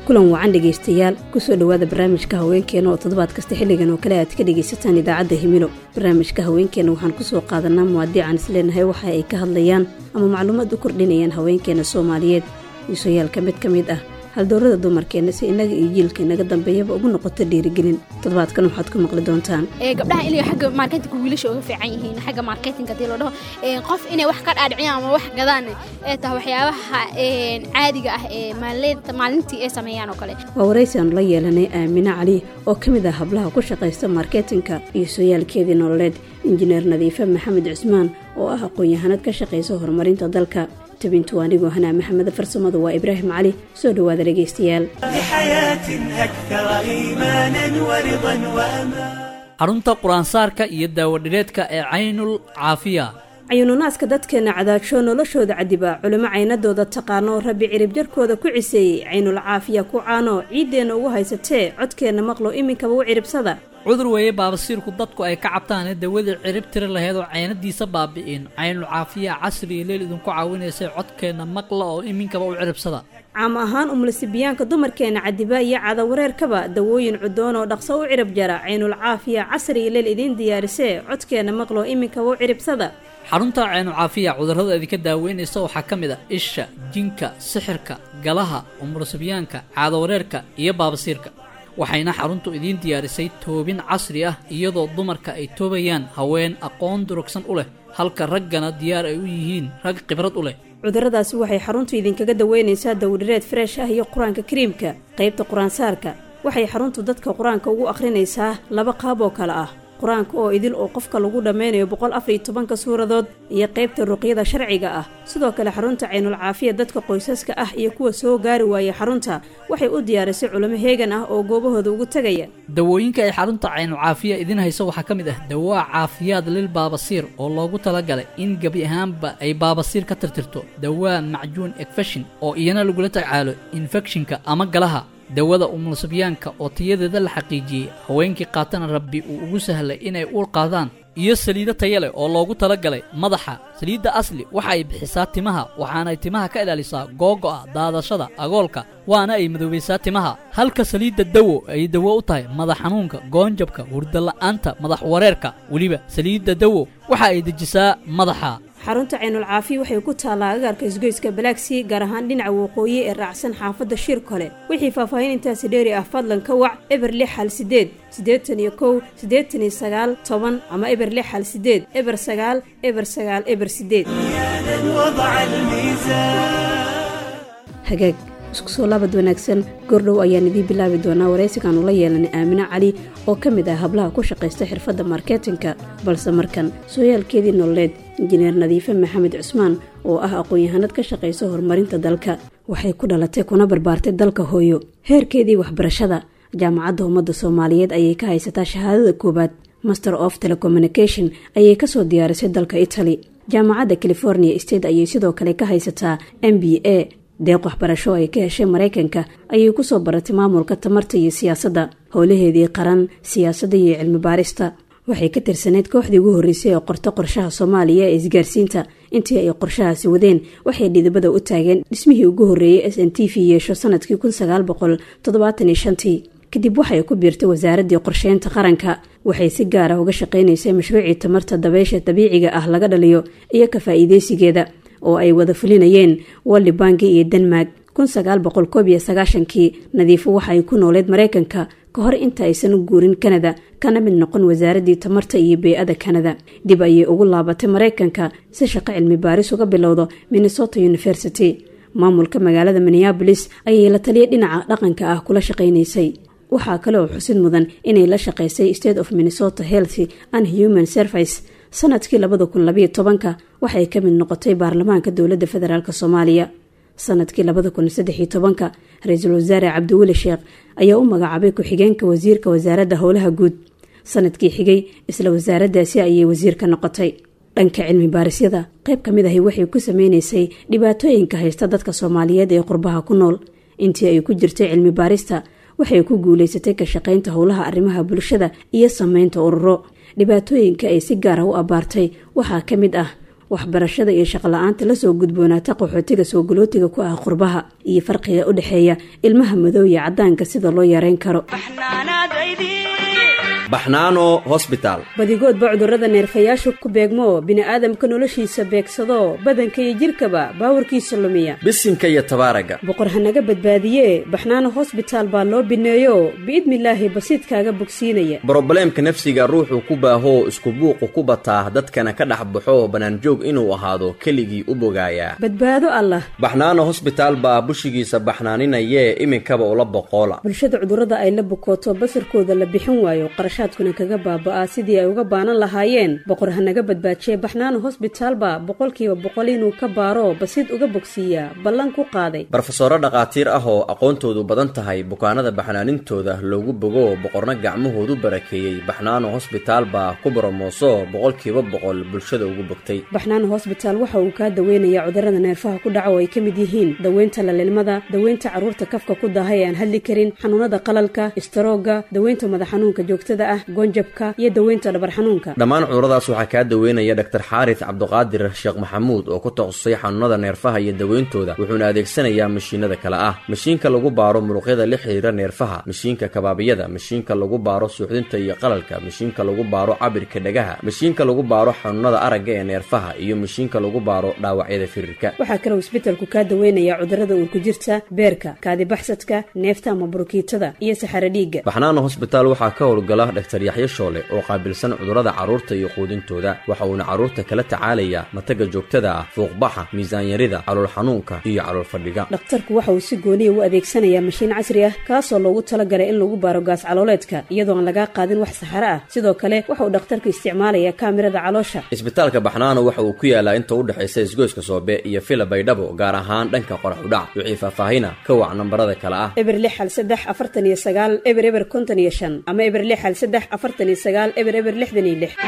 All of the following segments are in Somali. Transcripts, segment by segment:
kulan wacan dhegaystayaal kusoo dhowaada barnaamijka haweenkeena oo toddobaad kasta xilligan oo kale aad ka dhegaysataan idaacadda himilo barnaamijka haweenkeena waxaan kusoo qaadanaa muwaadiican isleenahay waxa ay ka hadlayaan ama macluumaad u kordhinayaan haweenkeena soomaaliyeed iisooyaalka mid ka mid ah haldoorada dumarkeenna si innaga iyo jiilka inaga dambeeyaba ugu noqoto dhiirigelin toddobaadkan waxaad ku maqli doontaan gabdhaha inay xagga marketinka wiilasha uga fiican yihiin xagga marketinka hadii loo dhaho qof inay wax ka dhaadhiciyaan ama wax gadaan ee tahay waxyaabaha caadiga ah ee maalintii ay sameeyaan oo kale waa waraysi aanu la yeelanay aamine cali oo ka mid ah hablaha ku shaqaysta marketinka iyo sooyaalkeedii nololeed injineer nadiife maxamed cusmaan oo ah aqoon-yahanad ka shaqaysa horumarinta dalka tabintu anigoo hanaa maxamed farsamadu waa ibraahim cali soo dhowaada dhegaystayaal xarunta qur-aansaarka iyo daawadhireedka ee caynul caafiya cayuununaaska dadkeenna cadaagsho noloshooda cadiba culimo caynadooda taqaano rabbi cirib jarkooda ku ciseeyey caynul caafiya ku caano ciiddeenna ugu haysatee codkeenna maqlo iminkaba u ciribsada cudur weeye baabasiirku dadku ay ka cabtaane dawadii cirib tiri laheyd oo caynadiisa baabi'in caynul caafiya casri iyo leel idinku caawinaysay codkeenna maqla oo iminkaba u ciribsada caam ahaan umulisibiyaanka dumarkeenna cadiba iyo cadawareerkaba dawooyin cudoon oo dhaqso u cirib jara caynul caafiya casri iyo leel idiin diyaarisee codkeenna maqlo iminkaba u ciribsada xarunta caynul caafiya cudurrada idinka daaweynaysa waxaa ka mid a isha jinka sixirka galaha umulisibiyaanka caadawareerka iyo baabasiirka waxayna xaruntu idiin diyaarisay toobin casri ah iyadoo dumarka ay toobayaan haween aqoon durugsan u leh halka raggana diyaar ay u yihiin rag khibrad u leh cudurradaasi waxay xaruntu idinkaga daweynaysaa dawdhireed freesh ah iyo qur-aanka kariimka qaybta qur-aansaarka waxay xaruntu dadka qur-aanka ugu akhrinaysaa laba qaab oo kale ah qur-aanka oo idil oo qofka lagu dhammaynayo boqol afar iyo tobanka suuradood iyo qaybta ruqyada sharciga ah sidoo kale xarunta caynul caafiya dadka qoysaska ah iyo kuwa soo gaari waaya xarunta waxay u diyaarisay culimo heegan ah oo goobahooda ugu tegaya dawooyinka ay xarunta caynul caafiya idiin hayso waxaa ka mid ah dawaa caafiyaad lil baabasiir oo loogu talagalay in gebi ahaanba ay baabasiir ka tirtirto dawaa macjuun ekfeshin oo iyana lagula tacaalo infekshinka ama galaha dawada umulsibyaanka oo tayadeeda la xaqiijiyey haweenkii qaatana rabbi uu ugu sahlay inay uur qaadaan iyo saliido taya leh oo loogu talagalay madaxa saliidda asli waxa ay bixisaa timaha waxaanay timaha ka ilaalisaa googo'a daadashada agoolka waana ay madoobaysaa timaha halka saliidda dawo ay dawo u tahay madax xanuunka goonjabka hurdala'aanta madax wareerka weliba saliidda dawo waxa ay dejisaa madaxa xarunta caynul caafiya waxay ku taallaa agaarka isgoyska balaagsii gaar ahaan dhinaca waqooyi ee raacsan xaafadda shir kole wixii faahfaahin intaasi dheeri ah fadlan ka wac eber lix hal sideed siddeetan iyo kow siddeetan iyo sagaal toban ama eber lix hal sideed eber sagaal eber sagaal eber sideed hagaag isku soo laabad wanaagsan goordhow ayaan idiin bilaabi doonaa waraysigaanu la yeelanay aamine cali oo ka mid ah hablaha ku shaqaysta xirfadda marketinka balse markan sooyaalkeedii nololeed injineer nadiife maxamed cusmaan oo ah aqoon-yahanad ka shaqaysa horumarinta dalka waxay ku dhalatay kuna barbaartay dalka hooyo heerkeedii waxbarashada jaamacadda ummadda soomaaliyeed ayay ka haysataa shahaadada koowaad master of telecommunication ayay kasoo diyaarisay dalka italy jaamacadda california state ayay sidoo kale ka haysataa m b a deeq waxbarasho ay ka heshay maraykanka ayay kusoo baratay maamulka tamarta iyo siyaasadda howlaheedii qaran siyaasadda iyo cilmi baarista waxay ka tirsaneyd kooxdii ugu horreysay ee qorto qorshaha soomaaliya ee isgaarsiinta intii ay qorshahaasi wadeen waxay dhidibada u taageen dhismihii ugu horreeyey s n t v yeesho sanadkii kun sagaal boqol toddobaatan iyo shantii kadib waxay ku biirtay wasaaraddii qorsheynta qaranka waxay si gaar ah uga shaqaynaysay mashruucii tamarta dabeysha dabiiciga ah laga dhaliyo iyo ka faa'iideysigeeda oo ay wada fulinayeen walli bangi iyo denmark kun sagaal boqol koob iyo sagaashankii nadiifo waxa ay ku nooleed maraykanka ka hor inta aysan u guurin kanada kana mid noqon wasaaraddii tamarta iyo bey-ada kanada dib ayay ugu laabatay maraykanka si shaqo cilmi baaris uga bilowdo minnesota university maamulka magaalada minneabolis ayay la taliya dhinaca dhaqanka ah kula shaqaynaysay waxaa kale oo xusid mudan inay la shaqaysay state of minnesota health and human service sanadkii labada kun labayo tobanka waxay ka mid noqotay baarlamaanka dowladda federaalk soomaaliya sanadkii labada kun saddexiyo tobanka ra-iisul wasaare cabdiweli sheekh ayaa u magacaabay ku-xigeenka wasiirka wasaaradda howlaha guud sanadkii xigay isla wasaaraddaasi ayay wasiirka noqotay dhanka cilmi baarisyada qayb ka mid ahi waxay ku sameynaysay dhibaatooyinka haysta dadka soomaaliyeed ee qurbaha ku nool intii ay ku jirtay cilmi baarista waxay ku guulaysatay ka shaqaynta howlaha arrimaha bulshada iyo sameynta ururo dhibaatooyinka ay si gaar ah u abbaartay waxaa ka mid ah waxbarashada iyo shaqla-aanta lasoo gudboonaata qaxootiga soo galootiga ku ah qurbaha iyo farqiga u dhexeeya ilmaha madow iyo caddaanka sida loo yareyn karo baxnaano hosbitaal badigoodba cudurrada neerfayaashu ku beegmo bini'aadamka noloshiisa beegsado badanka iyo jidhkaba baawarkiisa lumiya bisinka iyo tabaaraga boqor hanaga badbaadiye baxnaano hosbitaal baa loo bineeyo biidnilaahi basiidkaaga bogsiinaya brobleemka nafsiga ruuxuu ku baahoo isku buuqu ku bataa dadkana ka dhex baxo bannaanjoog inuu ahaado keligii u bogaayaa badbaado allah baxnaano hosbitaal baa bushigiisa baxnaaninayee iminkaba ula boqoola bulshada cudurrada ay la bukooto basarkooda la bixin waayo qarashaadkuna kaga baaba'aa sidii ay uga baanan lahaayeen boqor hanaga badbaajiye baxnaano hosbitaalba boqolkiiba boqol inuu ka baaro basiid uga bogsiiyaa ballan ku qaaday barofesoro dhakhaatiir ah oo aqoontoodu badan tahay bukaanada baxnaanintooda loogu bogo boqorna gacmahoodu barakeeyey baxnaano hosbitaal baa ku boromooso boqolkiiba boqol bulshada ugu bogtay baxnaano hosbitaal waxa uu kaa daweynayaa cudurrada neerfaha ku dhaca oo ay ka mid yihiin daweynta lalilmada daweynta carruurta kafka ku daaha ee aan hadli karin xanuunada qalalka istaroogga daweynta madax xanuunka joogtada ah goonjabka iyo daweynta dhabar xanuunka dhammaan cuduradaas waxaa kaa daweynaya dhaktar xaaris cabduqaadir sheekh maxamuud oo ku takhasusay xanuunada neerfaha iyo daweyntooda wuxuuna adeegsanayaa mashiinada kale ah mashiinka lagu baaro muruqyada la xiriira neerfaha mashiinka kabaabiyada mashiinka lagu baaro suuxdinta iyo qalalka mashiinka lagu baaro cabirka dhagaha mashiinka lagu baaro xanuunada aragga ee neerfaha iyo mashiinka lagu baaro dhaawacyada firirka waxaa kaloo isbetelku kaa daweynayaa cudurrada uurku jirta beerka kaadibaxsadka neefta ama burukiitada iyo saxaro dhiigga baxnaano hosbitaal waxaa ka howlgala dhaktar yaxyo shoole oo qaabilsan cudurrada carruurta iyo quudintooda waxa uuna carruurta kala tacaalayaa mataga joogtada ah fuuqbaxa miisaanyarida calool xanuunka iyo calool fadhiga dhakhtarku waxa uu si gooniya u adeegsanayaa mashiin casri ah kaasoo loogu talagalay in lagu baaro gaas calooleedka iyadoo aan lagaa qaadin wax saxaro ah sidoo kale waxa uu dhakhtarku isticmaalayaa kaamirada caloosha isbitaalka baxnaano waxa uu ku yaalaa inta u dhexaysa isgoyska soobe iyo fila baydhabo gaar ahaan dhanka qorax udhac wixii faahfaahina ka wac nambarada kale ah eber lix hal saddex afartan iyo sagaal eber eber konton iyo shan ama eber lix hal saddex afartan iyo sagaal eber eber lixdan iyo lix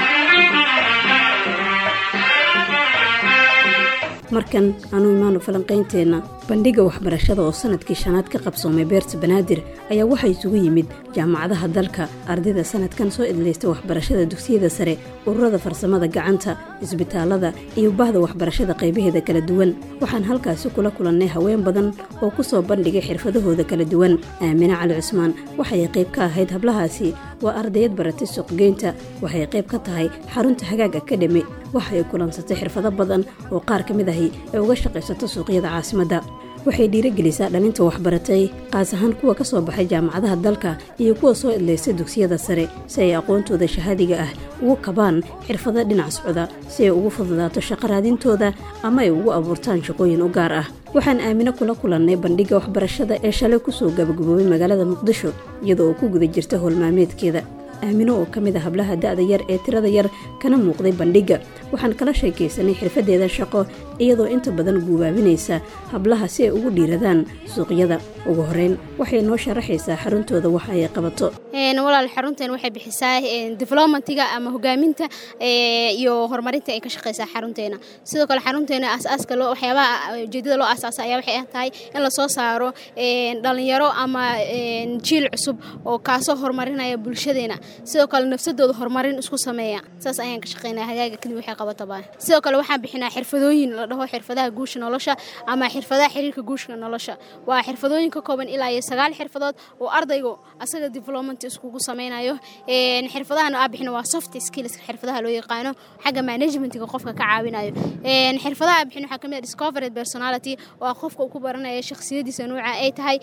markan aanu imaano falanqaynteenna bandhiga waxbarashada oo sanadkii shanaad ka qabsoomay beerta banaadir ayaa waxaa isugu yimid jaamacadaha dalka ardayda sanadkan soo idlaysta waxbarashada dugsiyada sare ururada farsamada gacanta isbitaalada iyo bahda waxbarashada qaybaheeda kala duwan waxaan halkaasi kula kulannay haween badan oo ku soo bandhigay xirfadahooda kala duwan aamine cali cusmaan waxay qayb ka ahayd hablahaasi waa ardayad baratay suuqgeynta waxay qayb ka tahay xarunta hagaag akadhemi waxa ay kulansatay xirfado badan oo qaar ka mid ahi ee uga shaqaysato suuqyada caasimadda waxay dhiirogelisaa dhalinta waxbaratay qaas ahaan kuwa ka soo baxay jaamacadaha dalka iyo kuwa soo idlaysta dugsiyada sare si ay aqoontooda shahaadiga ah ugu kabaan xirfado dhinac socda si ay ugu fududaato shaqo raadintooda ama ay ugu abuurtaan shaqooyin u gaar ah waxaan aamino kula kulannay bandhigga waxbarashada ee shalay kusoo gabagaboobay magaalada muqdisho iyadoo oo ku guda jirta howlmaalmeedkeeda aamino oo ka mid a hablaha da'da yar ee tirada yar kana muuqday bandhigga waxaan kala sheekaysanay xirfadeeda shaqo iyadoo inta badan guubaabinaysa hablaha si ay ugu dhiiradaan suuqyada ugu horeyn waxay noo sharaxaysaa xaruntooda waxa ay qabato walaal xarunteen waxay bixisaa developmentiga ama hogaaminta iyo horumarinta ay ka shaqeysaa xarunteena sidoo kale xarunteena aasaaska loo waxyaabaha ujeedada loo aasaasa ayaa waxay ah tahay in lasoo saaro dhalinyaro ama jiil cusub oo kaasoo horumarinaya bulshadeena sidoo kale nafsadooda horumarin isku sameeya saas ayaan ka shaqeynaa hagaaga kadib waxay qabataba sidoo kale waxaan bixinaa xirfadooyin la dhaho xirfadaha guusha nolosha ama xirfadaha xiriirka guushka nolosha waa xirfadooyin ka kooban ilaa iyo sagaal xirfadood oo ardaygu asaga development iskugu sameynayo xirfadahan aa bixina waa soft skills xirfadaha loo yaqaano xagga managementga qofka ka caawinayo xirfadaha aa bixin waxaa kamid ah discovered personality oo ah qofka uu ku baranaya shakhsiyadiisa nuuca ay tahay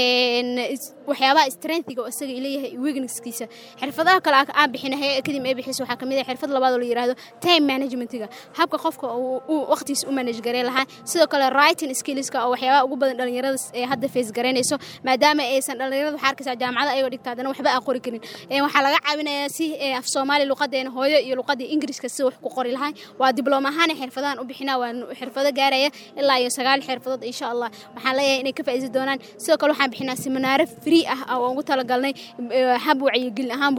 waxyaabaha strengthiga oo asaga leeyahay weaknesskiisa xirfadaha kale aa bixina kadib ay bixiso waxaa kamid ah xirfad labaad oo la yiraahdo time managementga habka qofka uu waqtigiisa u manage gareyn lahaa sidoo kale writing skillska oo waxyaabaha ugu badan dhalinyarada ee hadda face garaynayso maadaama aysan dhalinyarada waxaa arkaysaa jaamacada ayagoo dhigta haddana waxba aan qori karin waxaa laga caawinayaa si af soomaali luqadeena hooyo iyo luqadii ingiriiska si wax ku qori lahay waa dibloom ahaan xirfadahan u bixinaa waa xirfado gaaraya ilaa iyo sagaal xirfadood insha allah waxaan leeyahay inay ka faa'iidi doonaan sidoo kale waxaan bixinaa seminaaro free ah oo ugu talagalnay hab wacyigelin ahaan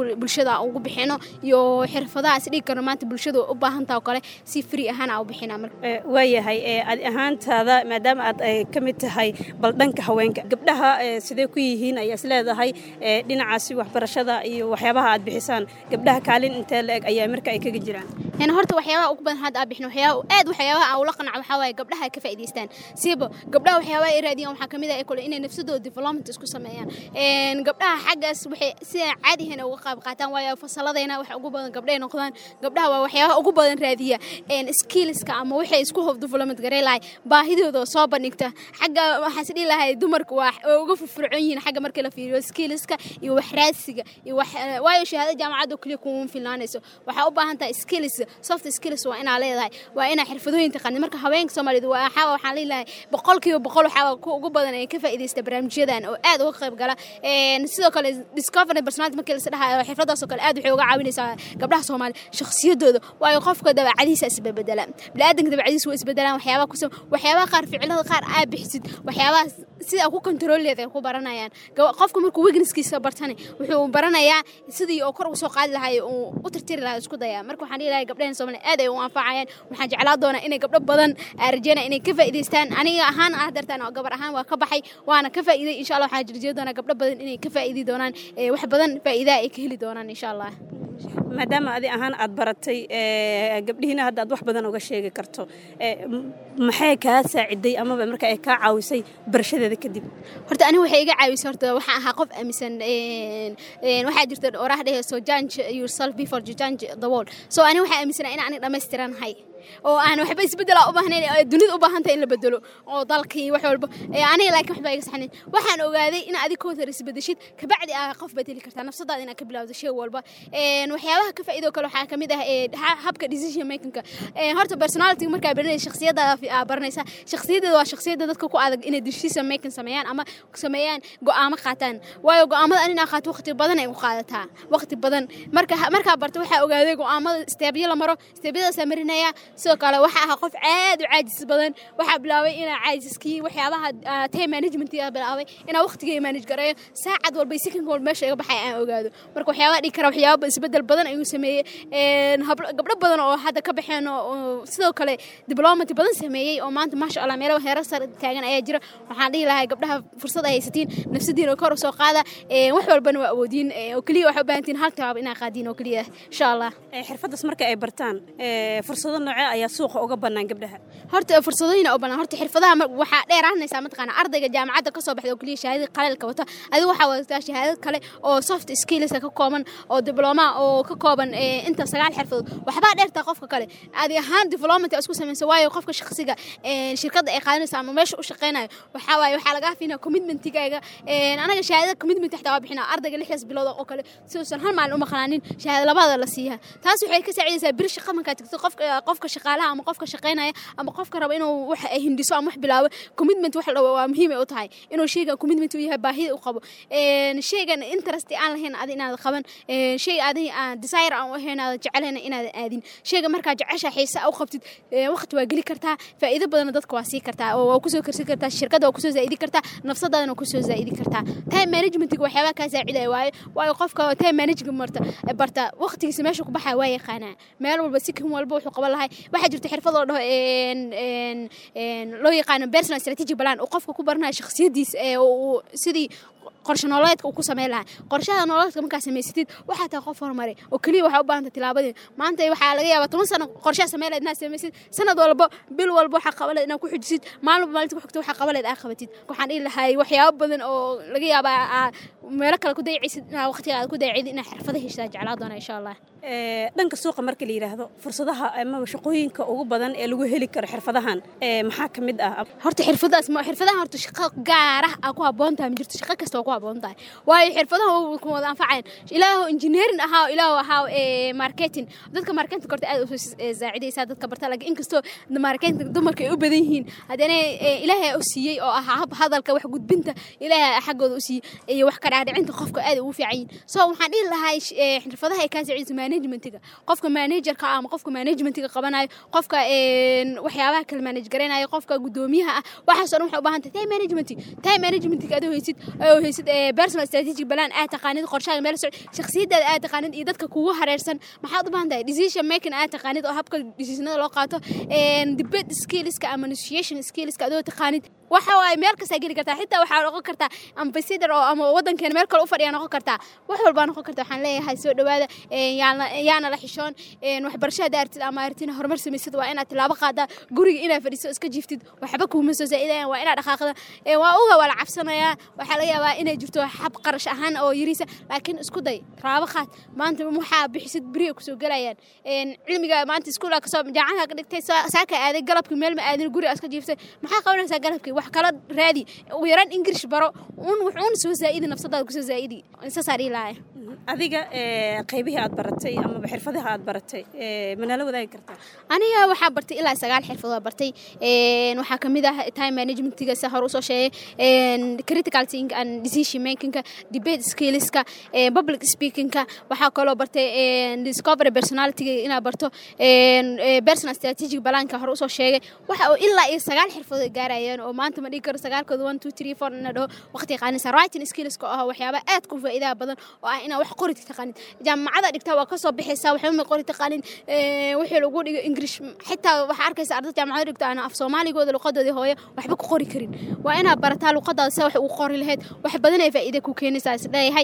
bulshada ugu bixino iyo xirfadahaas dhigi karno maanta bulshada u baahantaa oo kale si free ahaan aa u bixinaa marka waayahay adi ahaantaada maadaama aad ka mid tahay bal dhanka haweenka gabdhaha sidee ku yihiin ayaa is leedahay dhinacaasi waxbarashada iyo waxyaabaha aad bixisaan gabdhaha kaalin intee la eg ayaa marka ay kaga jiraan yani horta waxyaabaha ugu badan hadda aa bixin waxyaaba aad waxyaabaha aan ula qanaco waxaa waaye gabdhaha ay ka faa'idaystaan siiba gabdhaha waxyaabaha ay raadiyaan waxaa kamid ah kule inay nafsadooda development isku sameeyaan gabdhaha xaggaas waxay sida caadihan uga qayb qaataan waayo fasaladayna waxa ugu badan gabdhahay noqdaan gabdhaha waa waxyaabaha ugu badan raadiya skillska ama waxay isku hof development garey lahay baahidooda soo bandhigta xagga waxaan is dhihi lahay dumarku waa uga furfurcoon yihiin xagga marka la fiiriyo skillska iyo wax raadsiga iyo wax waayo shahaada jaamacadda kaliya kuma filnaanayso waxaa u baahan tahay skills soft skills waa inaa leedahay waa inaa xirfadooyin taqaanid marka haweenka soomaaliyeed waxaa waxaan leeyahay boqolkiiba boqol waxaa ku ugu badan ay ka faa'iidaysta barnaamijyadan oo aad uga qayb gala sidoo kale discovery personality markii la dhahayo xirfadaas oo kale aad waxay uga caawinaysaa gabdhaha soomaali shakhsiyadooda waayo qofka dabacadiisa isbedela biniaadanka dabacadiisa waa isbedelaan waxyaabaha ku waxyaabaha qaar ficilada qaar aa bixisid waxyaabaha sida ku kontroolleed ay ku baranayaan qofka markuu wegniskiisa bartani wuxuu baranayaa sidii oo kor ugu soo qaadi lahay uu u tirtiri lahaa isku dayaa marka waxaan dhihi lahay gabdhahan soomaaliya aad ay u anfacayaan waxaan jeclaa doonaa inay gabdho badan rajeynaya inay ka faa'idaystaan aniga ahaan ah dartaan oo gabar ahaan waa ka baxay waana ka faa'iiday insha allah waxaan jirjee doonaa gabdho badan inay ka faa'iidi doonaan wax badan faa'iidaa ay ka heli doonaan insha allah maadaama adi ahaan aad baratay gabdhihiina hadda aad wax badan uga sheegi karto maxay kaa saaciday amaba marka ay kaa caawisay barashadeeda kadib horta aniga waxay iga caawisay horta waxaan ahaa qof aaminsan waxaa jirta oraah dheheyso judge yourself before you judge the world so aniga waxaa aaminsanaa in aniga dhammaystiranahay oo aan waxba isbedela u baahnayn dunida u baahantay in la bedelo oo dalkii wax walba aniga laakiin waxba iga saxnayn waxaan ogaaday in adig kootar isbedeshid kabacdi aa qof bedeli kartaa nafsadaada inaad ka bilawdo shay walba waxyaabaha ka faa'iido kale waxaa kamid ah habka decision makingka horta personality markaa baranaysa shakhsiyadaada aa baranaysa shakhsiyadeeda waa shakhsiyada dadka ku adag inay decision making sameeyaan ama sameeyaan go'aamo qaataan waayo go'aamada an inaa qaato waqti badan ay u qaadataa waqti badan marka markaa barta waxaa ogaaday go'aamada steebyo la maro steebyadaasaa marinaya sidoo kale waxaa ahaa qof aad u caajis badan waxaa bilaabay inaa caajiskii waxyaabaha time management bilaabay inaa waqtigay manage gareeyo saacad walba second walba meesha iga baxay aan ogaado marka waxyaabaha dhigi kara waxyaaba isbedel badan ayuu sameeyey gabdho badan oo hadda ka baxeen oo sidoo kale diplomat badan sameeyey oo maanta maasha allah meelo heerar sare taagan ayaa jira waxaan dhihi lahaa gabdhaha fursad ay haysatiin nafsadiina kor usoo qaada wax walbana waa awoodiin oo keliya waxay u baahantiin hal tabaab inaa qaadiin oo keliya insha allah xirfaddaas marka ay bartaan fursado noocee ayaa suuqa uga bannaan gabdhaha horta fursadooyin u bannaan horta xirfadaha waxaa dheeraanaysaa mataqaana ardayga jaamacadda kasoo baxda oo keliya shahaadada qaleelka wata adigu waxaa wadataa shahaadad kale oo soft skillska ka kooban oo dibloma oo ka kooban inta sagaal xirfadood waxbaa dheertaa qofka kale adi ahaan development isku samaysa waayo qofka shakhsiga shirkadda ay qaadanaysa ama meesha u shaqaynayo waxaa waaye waxaa lagaa fiinaa commitmentigaaga anaga shahaadada commitment xataa waa bixinaa ardayga lixdaas bilood oo kale siduusan hal maalin u maqnaanin shahaada labada la siiyaa taas waxay ka saacidaysaa bir shaqa markaa tagto qofka qofka shaqaalaha ama qofka shaqaynaya ama qofka raba inuu wax hindiso ama wax bilaabo commitment wax waa muhiim ay u tahay inuu shaygan commitment u yahay baahida u qabo shaygan interest aan lahayn adi inaad qaban shay adi aan desire aan u ahayn aad jecelhayna inaadan aadin shayga markaa jecesha xiise u qabtid waqti waa geli kartaa faa'iido badanna dadka waa sii kartaa oo waa kusoo karsan kartaa shirkadda waa kusoo zaa'idi kartaa nafsadaadana kusoo zaa'idi kartaa time managementiga waxyaabaha kaa saacidaya waayo waayo qofka time management marta barta waqtigiisa meesha ku baxaya waa yaqaanaa meel walba sikin walba wuxuu qaban lahay waxaa jirta xirfad oo dhaho loo yaqaano personal strategy plan uu qofka ku baranayo shakhsiyadiisa ee uu sidii qorshe nololeedka uu ku sameyn lahaa qorshaha nololeedka markaa samaysatid waxaa tahay qof horumare oo keliya waxaa u baahanta tilaabadii maanta waxaa laga yaabaa toban sano qorshaha sameyn lahayd inaad samaysid sanad walba bil walba waxaa qaban lahayd inaad ku xujisid maalin walba maalinta ku xigta waxaa qaban lahayd aad qabatid waxaan dhihi lahay waxyaabo badan oo laga yaabaa meelo kale ku dayacaysid inaad waqtiga aad ku dayacid inaad xirfada heshaa jeclaa doona insha allah dhanka suuqa marka la yidhaahdo fursadaha amaba shaqooyinka ugu badan ee lagu heli karo xirfadahan maxaa ka mid ah horta xirfadaas xirfadahan horta shaqo gaar ah aa ku habboon tahay ma jirto shaqo kasta waa ku habboon tahay waayo xirfadaha ku wada anfacayan ilaahu engineering ahaa ilaahu ahaa marketing dadka marketing korta aad u saacidaysaa dadka barta laakiin inkastoo marketing dumarka ay u badan yihiin haddana ilaahay u siiyey oo ah hab hadalka wax gudbinta ilaahay xaggooda u siiyey iyo wax ka dhaadhicinta qofka aad ugu fiican yihin so waxaan dhihi lahay xirfadaha ay kaa saacidaysa managementiga qofka managerka ama qofka managementiga qabanayo qofka waxyaabaha kala manage garaynayo qofka gudoomiyaha ah waxaas o dhan waxay u baahan tahay time management time managementiga adoo haysid oo haysid personal strategic plan aad taqaanid qorshaaga meel socod shakhsiyadaada aad taqaanid iyo dadka kugu hareersan maxaad u baahan tahay decision making aad taqaanid oo habka decisionada loo qaato debate skillska ama negotiation skillska adoo taqaanid waxa waaye meel kastaa geli kartaa xitaa waxaa noqon kartaa ambassador oo ama wadankeena meel kale u fadhiya noqon kartaa wax walbaa noqon karta waxaan leeyahay soo dhawaada yaana la xishoon waxbarasho hadda artid ama artina horumar samaysad waa inaad tilaabo qaadaa guriga inaad fadhiso iska jiftid waxba kuuma soo zaa'idayan waa inaad dhaqaaqda waa uga waa la cabsanayaa waxaa laga yaabaa inay jirto xab qarash ahaan oo yariisa laakiin isku day raabo qaad maanta waxaa bixisid beriya kusoo gelayaan cilmiga maanta iskuulka kasoo jaacadaha ka dhigtay saaka aaday galabkii meel ma aadin guriga iska jiiftay maxaa qabanaysaa galabkii wax kala raadi ugu yaraan ingirish baro un wuxuuna soo zaa'idi nafsadaada kusoo zaa'idi saasaa dhihi lahaa adiga qaybihii aad baratay amaba xirfadaha aad baratay manala wadaagi kartaa aniga waxaa bartay ilaa sagaal xirfadood bartay waxaa kamid ah time managementiga sa hore usoo sheegay critical thinking and decision makingka debate skillska public speakingka waxaa kaloo bartay discovery personalityga inaad barto personal strategic balanka hore usoo sheegay waxa oo ilaa iyo sagaal xirfadood gaarayaan oo maanta ma dhigi karo sagaalkooda one two three four ina dhaho waqti qaanisa writing skillska oo ah waxyaaba aad ku faa'iidaha badan oo ah inaa wax qori taqaanin jaamacada dhigtaa waa kasoo bixaysaa waxba ma qori taqaanin wixii lagu dhigo english xitaa waxaa arkaysa ardada jaamacada dhigto aan af soomaaligooda luqadoodii hooyo waxba ku qori karin waa inaad barataa luqadaada sida wax ugu qori lahayd wax badan ay faa'iida ku keenaysaa is leeyahay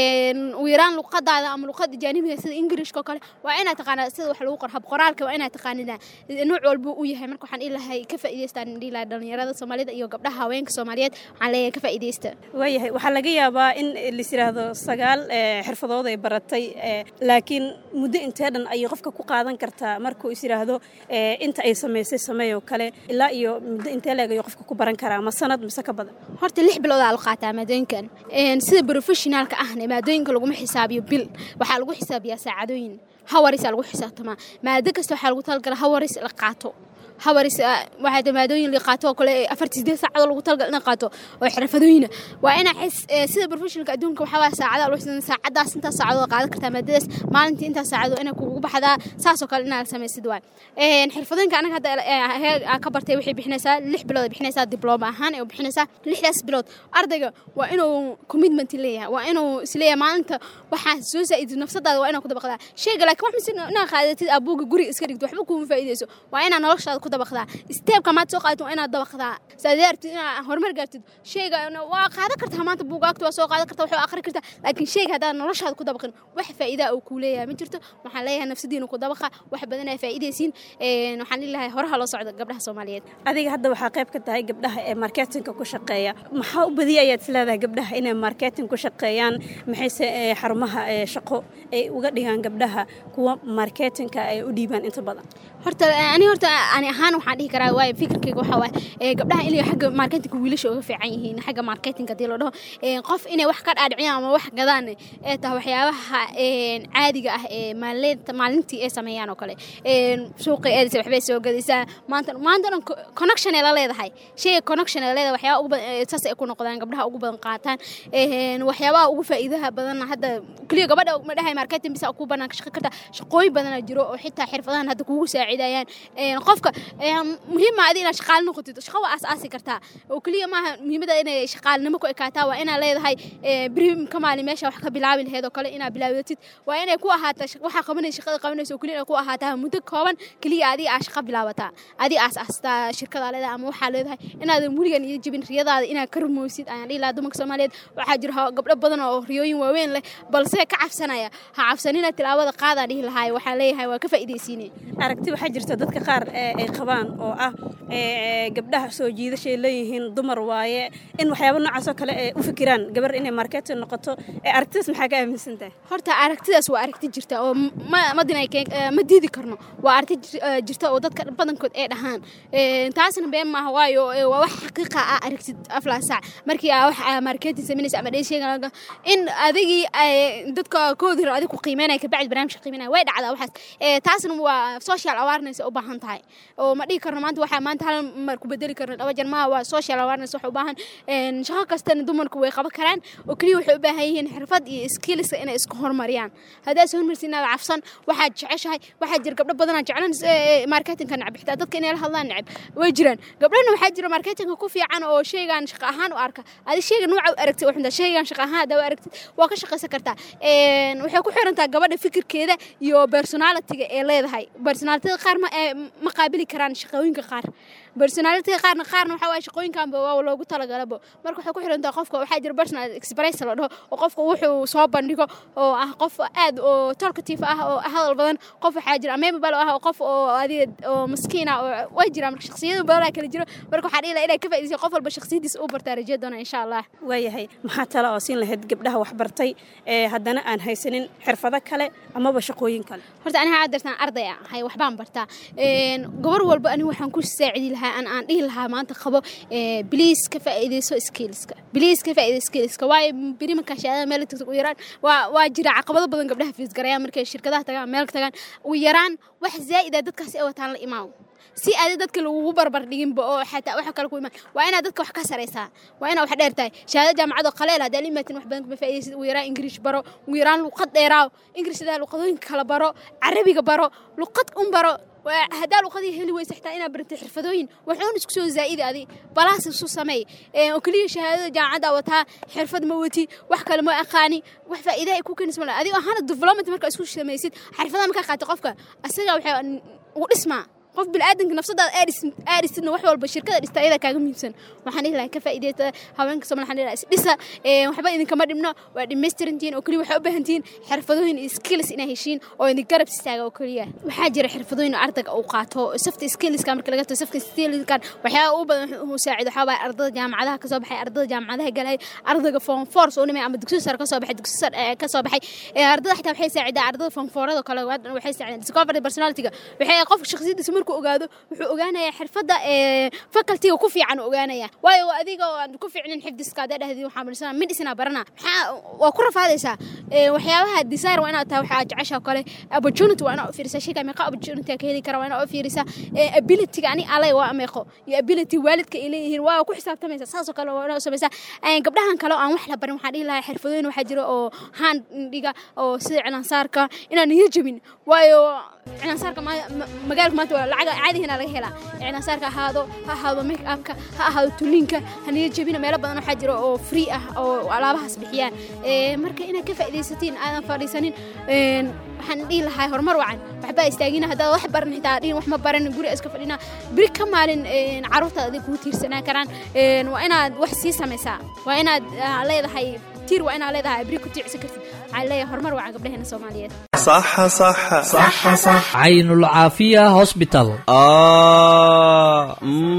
ugu yaraan luqadaada ama luqada jaanibiga sida englishka oo kale waa inaad taqaanaa sida wax lagu qor hab qoraalka waa inaad taqaanida nooc walba uu yahay marka waxaan ilahay ka faa'iidaystaan dhihi lahaa dhalinyarada soomaalida iyo gabdhaha haweenka soomaaliyeed waxaan leeyahay ka faa'iidaysta waayahay waxaa laga yaabaa in lis yiraahdo sagaal xirfadood ay baratay laakiin muddo intee dhan ayay qofka ku qaadan kartaa markuu is yiraahdo inta ay samaysay sameeyoo kale ilaa iyo muddo intee leeg ayuu qofka ku baran karaa ma sanad mise ka badan horta lix biloodaa la qaataa maadooyinkan sida professionaalka ahna maadooyinka laguma xisaabiyo bil waxaa lagu xisaabiyaa saacadooyin hawarisaa lagu xisaabtamaa maado kasta waxaa lagu talagala hawaris la qaato hawaris waxaa maadooyin la qaato oo kale afartii sideed saacadoo lagu talagal ina qaato oo xirfadooyina waa inaa sida professionalka adduunka waxaa waa saacada lagu xisaabtan saacadaas intaas saacadood qaadan kartaa maadadaas maalintii intaas saacadoo inay kugu baxdaa saasoo kale inaa samaysid waay xirfadooyinka anaga hadda ka bartay waxay bixinaysaa lix bilood ay bixinaysaa diblooma ahaan ay bixinaysaa lixdaas bilood ardayga waa inuu commitment leeyahay waa inuu isleeyahay maalinta waxaa soo zaa'id nafsadaada waa inaa ku dabaqdaa sheyga laakiin wax mise inaa qaadatid abuuga guriga iska dhigto waxba kuuma faa'iidayso waa inaa noloshaada ku dabaqdaa steebka maad soo qaadatin waa inaad dabaqdaa saadee artid inaa horumar gaartid sheyga waa qaadan kartaa maanta buugaagta waa soo qaadan kartaa waxaa akhri kartaa laakiin sheyga haddaad noloshaada ku dabaqin wax faa'iidaa uu kuu leeyahay ma jirto waxaan leeyahay nafsadiina ku dabaqa wax badan ay faa'iidaysiin waxaan leeyahay horaha loo socda gabdhaha soomaaliyeed adiga hadda waxaa qayb ka tahay gabdhaha ee marketinga ku shaqeeya maxaa u badiya ayaad isleedahay gabdhaha inay marketing ku shaqeeyaan maxayse xarumaha shaqo ay uga dhigaan gabdhaha kuwa marketinka ay u dhiibaan inta badan horta ani horta ani ahaan waxaan dhihi karaa waayo fikirkayga waxaa waaye gabdhaha inay xagga marketinga wiilasha uga fiican yihiin xagga marketinga hadii loo dhaho qof inay wax ka dhaadhiciyaan ama wax gadaan ee tahay waxyaabaha caadiga ah ee maalintii ay sameeyaan oo kale suuqa eedaysa waxbay soo gadaysaa maanta maanta dhan connection ay la leedahay sheyga connection ay la leedahay waxyaabaha ugu badan saas ay ku noqdaan gabdhaha ugu badan qaataan waxyaabaha ugu faa'iidaha badan hadda keliya gabadha ma dhahay marketing bisa ku banaan ka shaqo karta shaqooyin badanaa jiro oo xitaa xirfadahan hadda kugu saacidayaan qofka muhiim ma adi inaad shaqaale noqotid shaqo waa aas-aasi kartaa oo keliya maaha muhiimada inay shaqaalinimo ku ekaataa waa inaad leedahay brim ka maalin meesha wax ka bilaabi laheed oo kale inaad bilaabatid waa inay ku ahaata waxaa qabanaysa shaqada qabanaysa oo keliya inay ku ahaataa muddo kooban keliya adiga aa shaqa bilaabataa adiga aas aastaa shirkadaa leedahay ama waxaa leedahay inaadan weligan iyo jibin riyadaada inaad ka rumoosid ayaan dhihi lahaa dumarka soomaaliyeed waxaa jira gabdho badan oo riyooyin waaweyn leh balse ka cabsanaya ha cabsanina tilaabada qaadaa dhihi lahaay waxaan leeyahay waa ka faa'iidaysiine aragti waxaa jirta dadka qaar ay qabaan oo ah gabdhaha soo jiidashay leeyihiin dumar waaye in waxyaaba noocaasoo kale ay u fikiraan gabar inay marketing noqoto aragtidaas maxaa ka aaminsan tahay horta aragtidaas waa aragti jirta oo madina ma diidi karno waa aragti jirta oo dadka badankood ay dhahaan taasna been maaha waayo waa wax xaqiiqa ah aragtid aflaa saac markii aa wax marketing samaynaysa ama dheesheega in adigii dadka koodira adig ku qiimeynaya kabacdi barnaamijka qiimeynaya way dhacdaa waxaas taasna waa social awareness u baahan tahay oo ma dhihi karno maanta waxaa maanta hal mar ku bedeli karno dhaba jar maaha waa social awareness waxa u baahan shaqo kastana dumarku way qaban karaan oo keliya waxay u baahan yihiin xirfad iyo skillska inay isku horumariyaan haddaa is horumarsiinaada cafsan waxaad jeceshahay waxaa jira gabdho badanaa jeclan marketingka necab xitaa dadka inay la hadlaan necab way jiraan gabdhana waxaa jira marketingka ku fiican oo sheygan shaqo ahaan u arka adi sheyga nooca u aragtay waxunta sheygan shaqo ahaan haddaa u aragtid waa ka shaqaysan kartaa waxay ku xirantaa gabadha fikirkeeda iyo personalitiga ee leedahay personalitida qaar ma qaabili karaan shaqooyinka qaar personalitiga qaarna qaarna waxaa waye shaqooyinkanba waa loogu talagalabo marka waxay ku xirantaa qofka waxaa jira personal express la dhaho oo qofka wuxuu soo bandhigo oo ah qof aad oo talkative ah oo hadal badan qof waxaa jira amemable ah oo qof oo adiga oo maskiin ah oo way jiraan marka shakhsiyada badanaa kala jiro marka waxaa dhihi lahaa inay ka faa'iidaysa qof walba shakhsiyadiisa uu bartaa rajee doona insha allah waayahay maxaa tala oo siin lahayd gabdhaha waxbartay ee haddana aan haysanin xirfado kale amaba shaqooyin kale horta aniga aad dartaan arday ah hay waxbaan bartaa gabar walba aniga waxaan ku saacidi lahaa an aan dhihi lahaa maanta qabo biliis ka faa'iidayso skillska biliis ka faa'iidayso skillska waayo biri markaa shahaadada meel tagto ugu yaraan waa waa jira caqabado badan gabdhaha fiis garayaan markay shirkadaha tagaan meel tagaan ugu yaraan wax zaa'id ah dadkaasi ay wataan la imaaw si aadi dadka lagugu barbar dhiginba oo xataa waxa kale ku imaan waa inaad dadka wax ka saraysaa waa inaad wax dheer tahay shahaado jaamacado qaleel haddaa la imaatin wax badan kuma faa'iidaysid ugu yaraan ingiriish baro ugu yaraan luqad dheeraaw ingiriishada luqadooyinka kala baro carabiga baro luqad un baro haddaa luqadii heli weysa xitaa inaad baratay xirfadooyin waxuun isku soo zaa'idi adi balaas isu sameey oo keliya shahaadada jaamacadda wataa xirfad ma wati wax kale ma aqaani wax faa'iida ay ku keenaysa male adigo ahaana development markaa isku samaysid xirfadaha markaa qaata qofka asaga waxay ugu dhismaa qof bilaadanka nafsadaada aadhisidna wax walba shirkada dhista ayada kaaga muhiimsan waxaan dhihi lahaa ka faa'iideysta haweenka somal waxaan dhihi lahaa isdhisa waxba idinkama dhibno waa dhamaystirantihiin oo keliya waxay u baahan tihiin xirfadooyin iyo skills inaa heshiin oo idin garab istaaga oo keliya waxaa jira xirfadooyin ardayga uu qaato safta skillska marka laga tago safta skillskan waxyaaba ugu badan uu saacido waxaa waaye ardada jaamacadaha ka soo baxay ardada jaamacadaha galay ardayga form four soo dhimay ama dugsiga sare ka soo baxay dugsiga sare ka soo baxay ardada xitaa waxay saacidaa ardada form fourada kale waxay saacidaan discovery personalityga waxay qofka shakhsiyadiisa markuu ogaado wuxuu ogaanayaa xirfadda facultyga ku fiican ogaanaya waayo adiga oo aan ku fiicnin xifdiska haddaa dhahdi waxaa marisana midhisna barana maxaa waa ku rafaadaysaa waxyaabaha desire waa inaad tahay waxaa jecesha oo kale opportunity waa inaad u fiirisaa shayga meeqa opportunity ka heli kara waa inaad u fiirisaa abilityga ani alay waa ameeqo iyo ability waalidka ay leeyihiin waa ku xisaabtamaysaa saasoo kale waa inaad u samaysaa gabdhahan kale oo aan wax la barin waxaa dhihi lahaa xirfadooyin waxaa jira oo hand dhiga oo sida cilaansaarka inaan niyo jebin waayo cilaansaarka magaalka maanta waa lacag caadihiina laga helaa cilaansaarka ahaado ha ahaado make upka ha ahaado tuliinka haniyo jebina meelo badan waxaa jira oo free ah oo alaabahaas bixiyaan marka inaad ka faa'iidaysatiin aadan fadhiisanin waxaan dhihi lahaa horumar wacan waxbaa istaagina haddaad wax baran xitaa dhihin wax ma baran guri iska fadhina beri ka maalin caruurtaada adig kugu tiirsanaan karaan waa inaad wax sii samaysaa waa inaad leedahay tiir waa inaad leedahay beri ku tiicsan kartid waxaan leeyahay horumar wacan gabdhaheena soomaaliyeed صح صح صح صح caynulcaafiya hosbital آه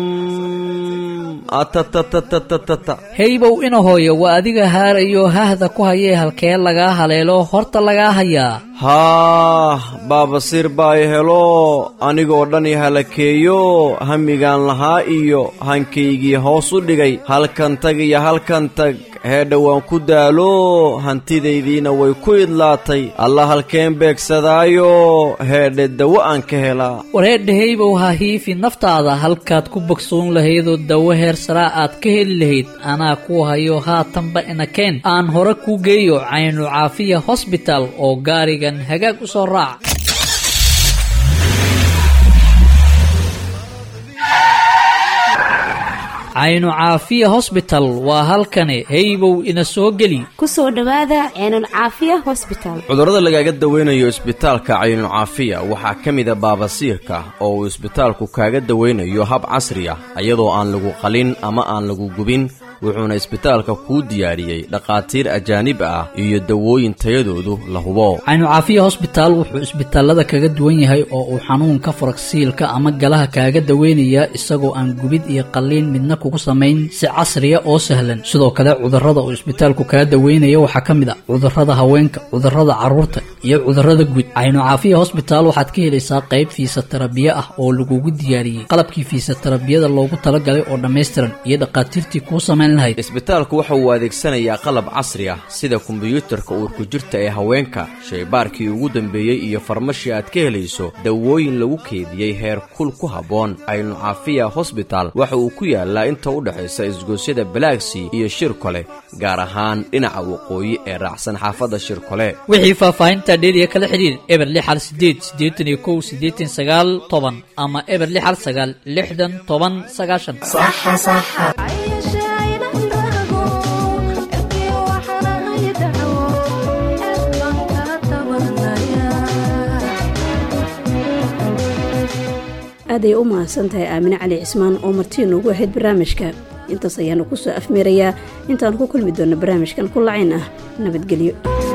مم. أتتتتتتت heybow ina hooyo waa adiga haarayo hahda ku hayee halkee lagaa haleelo horta lagaa hayaa haah baabasiir baa i helo anigoo dhan i halakeeyo hamigaan lahaa iyo hankaygii hoos u dhigay halkan tag iyo halkan tag heedha waan ku daalo hantidaydiina way ku idlaatay alla halkeen beegsadaayo heedhe dawo aan ka helaa wareedha heybow ha hiifi naftaada halkaad ku bogsoon lahaydoo dawo heer saraa aad ka heli lahayd anaa ku hayo haatanba inakeen aan hore kuu geeyo caynu caafiya hosbital oo gaarigan hagaag u soo raac caynu caafiya hosbital waa halkani heybow ina soo geli ku soo dhowaada ceenul caafiya hosbital cudurrada lagaaga dawaynayo isbitaalka caynucaafiya waxaa ka mida baabasiirka oo uu isbitaalku kaaga dawaynayo hab casri ah iyadoo aan lagu qalin ama aan lagu gubin wuxuuna isbitaalka kuu diyaariyey dhakhaatiir ajaanib ah iyo dawooyin tayadoodu la hubo caynu caafiya hosbitaal wuxuu isbitaalada kaga duwan yahay oo uu xanuunka faragsiilka ama galaha kaaga daweynayaa isagoo aan gubid iyo qalliin midna kugu samayn si casriya oo sahlan sidoo kale cudurrada uu isbitaalku kaga daweynaya waxaa ka mid ah cudurrada haweenka cudurrada carruurta iyo cudurrada guud caynu caafiya hosbitaal waxaad ka helaysaa qayb fiisatarabiye ah oo lagugu diyaariyey qalabkii fiisatarabiyada loogu talagalay oo dhammaystiran iyo dhakhaatiirtii kuu samayn shaqayn lahayd isbitaalku waxa uu adeegsanayaa qalab casri ah sida kombiyuutarka uurku jirta ee haweenka shaybaarkii ugu dambeeyey iyo farmashi aad ka helayso dawooyin lagu keediyey heer kul ku habboon aynu caafiya hosbital waxa uu ku yaalaa inta u dhexaysa isgoosyada balaagsii iyo shirkole gaar ahaan dhinaca waqooyi ee raacsan xaafadda shirkole wixii faahfaahinta dheeriya kala xidhiir eber lix hal sideed siddeetan iyo kow siddeetan sagaal toban ama eber lix hal sagaal lixdan toban sagaashan aaday u mahadsan tahay aamine cali cismaan oo martii noogu ahayd barnaamijka intaas ayaanu ku soo afmeerayaa intaanu ku kulmi doonno barnaamijkan ku lacayn ah nabadgelyo